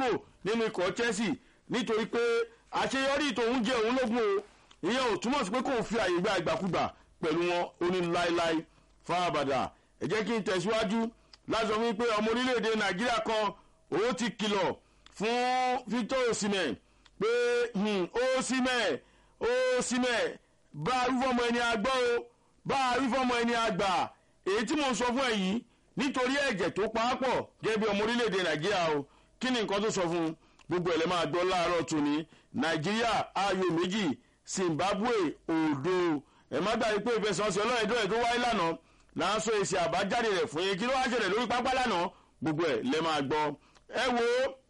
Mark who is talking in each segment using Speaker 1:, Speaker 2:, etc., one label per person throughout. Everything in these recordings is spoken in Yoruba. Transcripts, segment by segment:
Speaker 1: kúrò nínú ikọ̀ chelsea nítorí pé àṣeyọrí tòun jẹ́ òun lógún o ìyẹn ò túmọ̀ sí pé kò fi àyè gba ìgbàkúgbà pẹ̀lú wọn ó ní láéláé fáabàdà ẹ jẹ́ kí n tẹ̀síwájú láti sọ fún mi pé ọmọ orílẹ̀-èdè nàìjíríà kan òun ti kìlọ̀ fún victor osimhen pé osimhen osimhen bá a rí fọmọ ẹni àgbọ̀ o bá a rí fọmọ ẹni àgbà èyí tí mo sọ fún ẹ yìí nítorí ẹ̀jẹ̀ tó paápọ̀ gẹ́gẹ́ bí ọmọ orílẹ̀-èdè nàìjíríà o kí ni nǹkan tó sọ fún un gbogbo ẹ̀ lẹ́ máa gbọ́ láàárọ̀ tòní nàìjíríà ayò méjì zimbabwe òdo ẹ̀ má gbàgbé pé ìfẹsẹ̀wọnsẹ̀ ọlọ́ọ̀dọ́ ẹ̀ tó wáyé lánàá là ń sọ èsì àbájáde rẹ̀ fún yín kí ló wá ṣẹlẹ̀ lórí pápá lánàá gbogbo ẹ̀ lẹ́ máa gbọ́ ẹ wo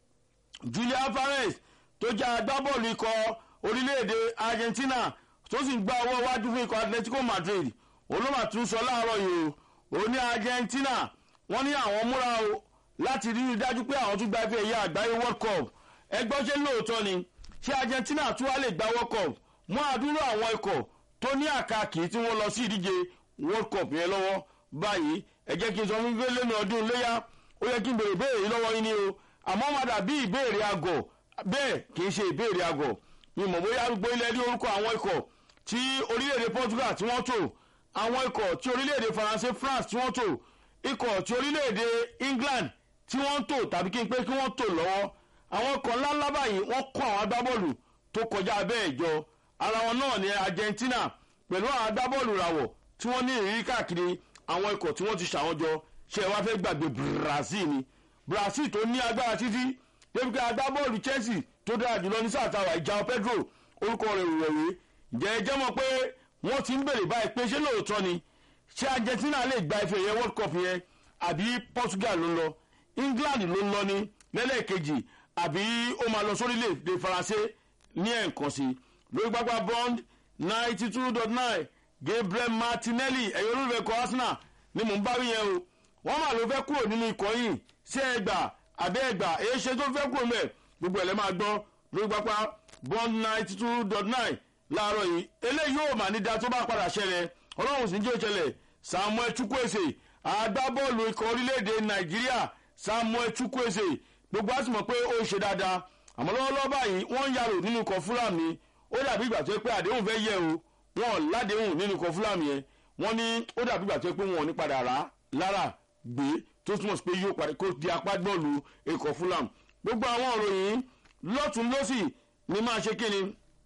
Speaker 1: julia fares tó jẹ́ agbábọ́ọ̀lù ikọ̀ orílẹ̀-èdè argentina tó sì gba owó wájú fún ikọ̀ atletico madrid olóma tún sọ láàárọ̀ yìí o ó ní argentina wọ́n ní àwọn múra o láti rí i dájú pé àwọn tún gba ife ẹ̀yà àgbáyé world cup ẹgbọ́n ṣe lóòótọ́ ni ṣé argentina tún wá lè gba world cup mú àdúró àwọn ikọ̀ tó ní àkàkì tí wọ́n lọ sí ìdíje world cup yẹn lọ́wọ́ báyìí ẹ jẹ́ kí n sọ fún lẹ́nu ọdún léyà ó yẹ kí n béèrè béèrè lọ́wọ́ yín ni o àmọ́ má dàbí ìbéèrè àgọ̀ bẹ́ẹ̀ kì í ṣe ìbéèrè àgọ̀ mi mọ̀ bóyá arúgbó ilẹ̀ rí orúkọ àwọn ikọ̀ tí orílẹ̀-èdè portugal tí wọ́n tò àwọn ikọ̀ tí orílẹ̀-èdè faransé france tí wọ́n tò ikọ̀ tí orílẹ̀-èdè england tí wọ́n tò tàbí kí n pé kí wọ́n tò lọ́wọ́ àwọn ikọ̀ ńláńlá báyìí wọ́n kọ́ àwọn agbábọ́ọ̀lù tó kọjá bẹ́ẹ̀ jọ ara wọn náà ní argentina pẹ̀lú àwọn agbábọ́ọ̀lù ràwọ̀ tí wọ́n ní ìrírí káàkiri àwọn ikọ̀ tí wọ́n ti ṣàwọn jọ ṣe wá fẹ́ gbàgbé brazil ni brazil tó ní agbára títí débi pé agbábọ́ọ̀lù chelsea tó dára jùlọ ní sáà táwa ìjà pedro orúkọ rẹ̀ rẹ̀wé ǹjẹ́ ẹ jẹ́ mọ̀ pé wọ́n ti ń bèrè báyìí pé ṣé lóòótọ́ ni ṣé argentina lè gba ife yẹn world cup yẹn àbí portugal ló ń lọ england ló ń lọ ní lẹ́lẹ́kejì àbí ó máa lọ sórílẹ̀-èdè faransé ní ẹ̀ǹkan sí lórí pápá bond ninety two dot nine gabriel martinelli ẹ̀yọ́ olùfẹ́ kọ́ arsenal ni mò ń bá wí yẹn o wọ́n mà ló fẹ́ kúrò nínú ikọ̀ yìí sí ẹgbà àbẹ́ ẹgbà èyí ṣe tó fẹ́ kúrò mẹ́ gbogbo ẹ̀ lẹ́ máa gbọ́ lórí pápá bond ninety two dot nine láàárọ̀ yìí eléyìí yóò mà ní da tó bá padà ṣẹlẹ̀ ọlọ́run sì ń jẹ́ ìṣẹ̀lẹ̀ samuel chukwueze agbábọ́ọ̀lù ikọ̀ orílẹ̀-èdè nàìjíríà samuel chukwueze gbogbo á sì mọ̀ pé ó ṣe dáadáa àmọ́ lọ́wọ́lọ́wọ́ báyìí wọ́n ń yàrá nínú ikọ̀ fúlàmì ó dàbí ìgbà tó yẹ pé àdéhùn fẹ́ yẹ o wọn ò ládéhùn nínú ikọ̀ fúlàmì yẹn wọ́n ní ó dàbí ìgbà tó yẹ pé wọn ò ní padà rà lára gbé tó túmọ̀ sí pé yóò padà kó di apá bọ́ọ̀lù ikọ̀ fúlàmì gbogbo àwọn ọ̀rọ̀ yìí lọ́tún lọ́sì ni máa ṣe kíni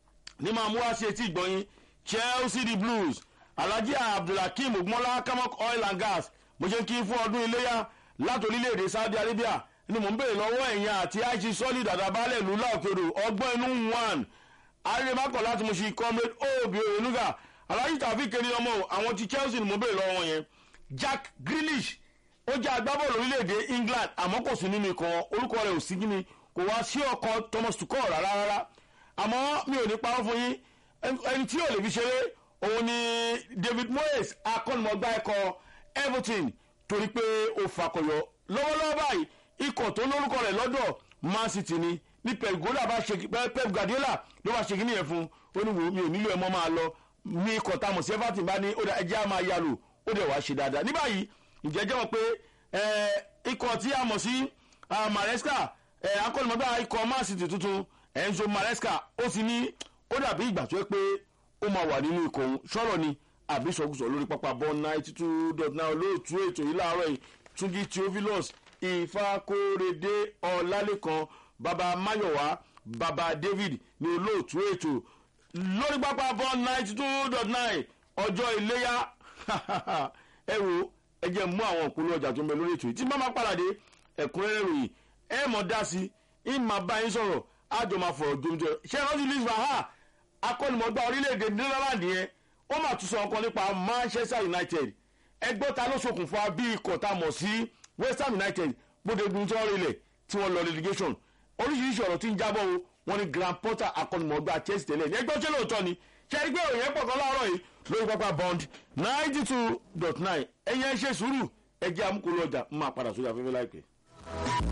Speaker 1: ní máa mú wá sí etí ìgbọ̀nyin chelsea the blues alhaji abdulhakeem ogunmọ́lá kamok oil and gas mo ṣe ń kí fún ọdún iléyà láti orílẹ̀-èdè saudi arabia ni mò ń béèrè lọ́wọ́ ẹ̀yìn àti àìsí solid àdàbálẹ̀ ìlú láòkèrò ọgbọ́n inú one arìnrìnmákọ̀ láti mo ṣe comrade obi oyenuga alhaji tàbí kiri ọmọ àwọn ti chelsea ni mò ń béèrè lọ́wọ́ yẹn jack grealish ó jẹ́ agbábọ́ọ̀lù orílẹ̀-èdè england àmọ́ kò sí nínú ikọ̀ orúkọ rẹ̀ ò sí gíní kò wá sí ọkọ̀ thomas tuchel rárá rárá àmọ́ mi ò ní parọ́ fún yín ẹni tí ò lè fi ṣeré òun ni david moyes akọ́nimọ̀gbá ẹ̀kọ́ everton torí pé ó fakọyọ lọ́wọ́lọ́wọ́ báyìí ikọ̀ tó lórúkọ rẹ̀ lọ́dọ̀ man city ni ní pep guardiola bá ṣe pep guardiola ló bá ṣe kí nìyẹn fún ó ní wò mí ò nílò ẹ̀ mọ́ máa lọ ní ikọ̀ tá a mọ̀ sí everton bá ní ó dà ẹjẹ́ á máa yá lò ó dẹ̀ wá ṣe dáadáa ní báyìí ìjẹ́jẹ́ wọn pé ikọ̀ tí a mọ̀ sí maresca akọ́nimọ̀gbá ikọ̀ man city tuntun enzo maresca ó sì ní ó dàbí ìgbà tó yẹ pé ó máa wà nínú ikọ̀ òun sọ̀rọ̀ ni àbí sọ̀gùsọ̀ lórí pápá bọ́ ninety two dot nine olóòtú ètò yìí láàárọ̀ yìí túnjí theophilus ìfakóredé ọ̀làlẹ́kan baba mayowa baba david ní olóòtú ètò lórí pápá bọ́ ninety two dot nine ọjọ́ iléyà ẹ wo ẹ jẹ́ mú àwọn òpólò ọjà tó ń bẹ lórí ètò yìí tí bá máa pàdé ẹ̀kúnrẹ́rẹ́ ròyìn ẹ mọ̀ dá sí i máa bá yín sọ̀rọ̀ àjọ máa fọ̀rọ̀ jomjọ ṣé rọ́ọ̀sì louis van gaal akọ́nimọ̀gbá orílẹ̀-èdè netherlands yẹn ó mà tún sọ ọkàn nípa manchester united ẹgbẹ́ ta ló ṣokùnfà bí ikọ̀ tá a mọ̀ sí west ham united gbódegun tí wọ́n rilẹ̀ tí wọ́n lọ relegation oríṣiríṣi ọ̀rọ̀ tí ń jábọ̀ o wọ́n ní grand porter akọ́nimọ̀gbá chelsea tẹ́lẹ̀ ní ẹgbẹ́ ṣé lóòótọ́ ni ṣẹ́rí pé òyìn pọ̀ kan láàárọ̀ yìí lórí pápá bond ninety two dot nine ẹ̀yẹn ṣe sùúrù ẹ̀jẹ̀ amúkúrú ọjà máa padà sórí afẹ́fẹ́ láìpẹ́.